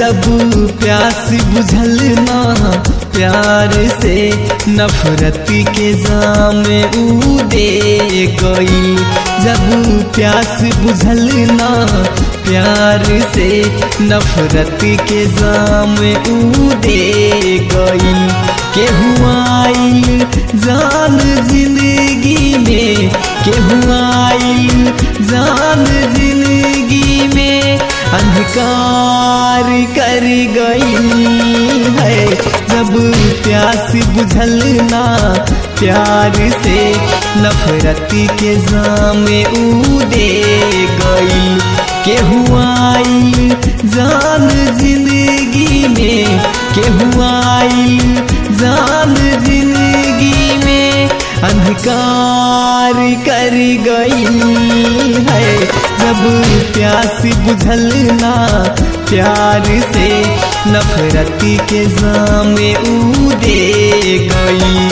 जब प्यास बुझल ना प्यार से नफरत के जाम ऊ दे गई जब प्यास बुझल ना प्यार से नफरत के जाम ऊ दे गई केहुआई जान जिंदगी में केहुआई जान जिंदगी में अंधकार कर गई है जब प्यास बुझल ना प्यार से नफरत के जाम ऊ दे गई केहुआई जान जिंदगी में केहुआई जान जिंदगी में अंधकार कर गई है जब प्यास बुझल ना प्यार से नफरत के जाम ऊ दे गई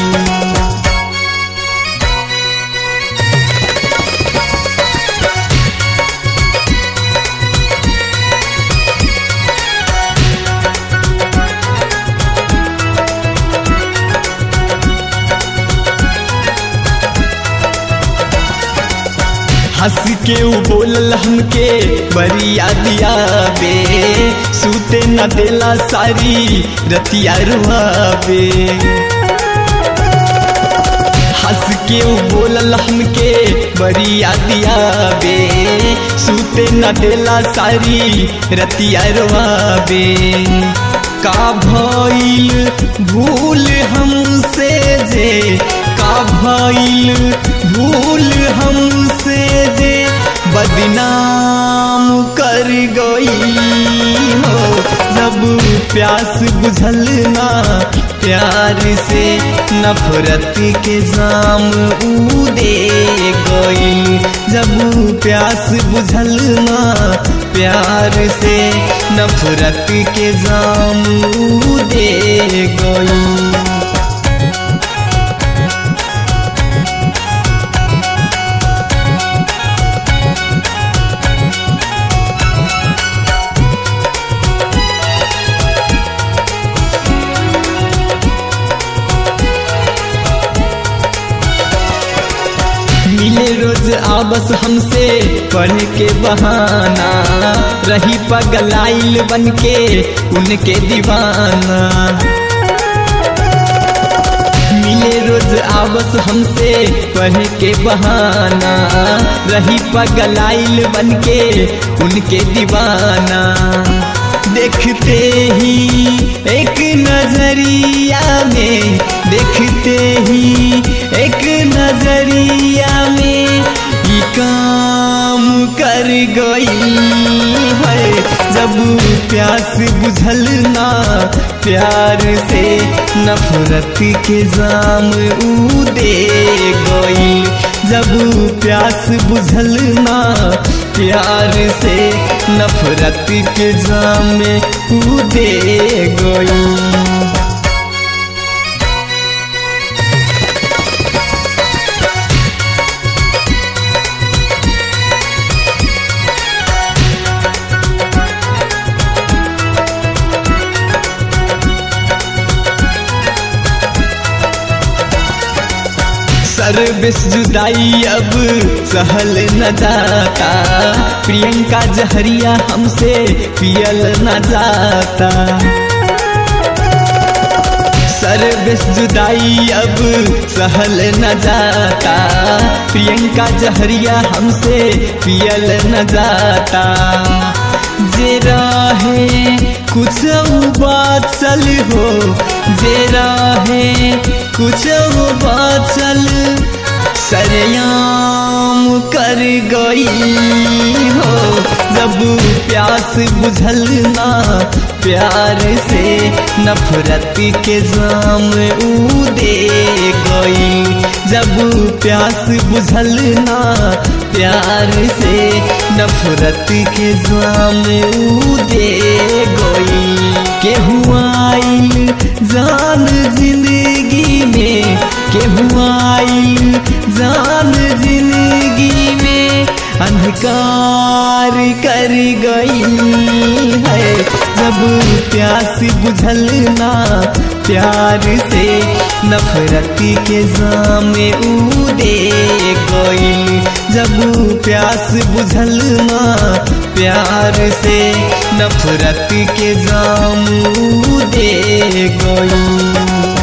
हंस के ऊ बोलल हमके बरिया दिया बे सूते न देला सारी रतिया रुआबे हंस के ऊ बोलल हमके बरिया दिया बे सूते न देला सारी रतिया रुआबे का भइल भूल हमसे जे का भइल भूल हमसे जे बदनाम कर गई हो जब प्यास बुझल ना प्यार से नफरत के जाम ऊ दे गई जब प्यास बुझल ना प्यार से नफरत के जाम ऊ दे गई मिले रोज आबस हमसे पढ़ के बहाना रही पगलाइल बन के उनके दीवाना मिले रोज आबस हमसे पढ़ के बहाना रही पगलाइल बन के उनके दीवाना देखते ही एक नजरिया में देखते ही एक नजरिया में ये काम कर गई है जब प्यास बुझल ना प्यार से नफरत के जाम ऊ दे गई जब प्यास बुझल ना प्यार से नफरत के जाम ऊ दे गई सर्विस जुदाई अब सहल न जाता प्रियंका जहरिया हमसे पियल न जाता सर्विस जुदाई अब सहल न जाता प्रियंका जहरिया हमसे पियल न जाता जे रहे कुछ बात चल हो जे रहे कुछ बात चल सरयाम कर गई हो जब प्यास बुझल ना प्यार से नफरत के जाम ऊ दे गई जब प्यास बुझल ना प्यार से नफरत के जाम ऊ दे गई केहुआई जान जिंदगी में केहुआई जान जिंदगी में अंधकार कर गई है जब प्यास बुझल ना प्यार से नफरत के जामे उदे गई जब प्यास बुझल ना प्यार से नफरत के जाम दे गई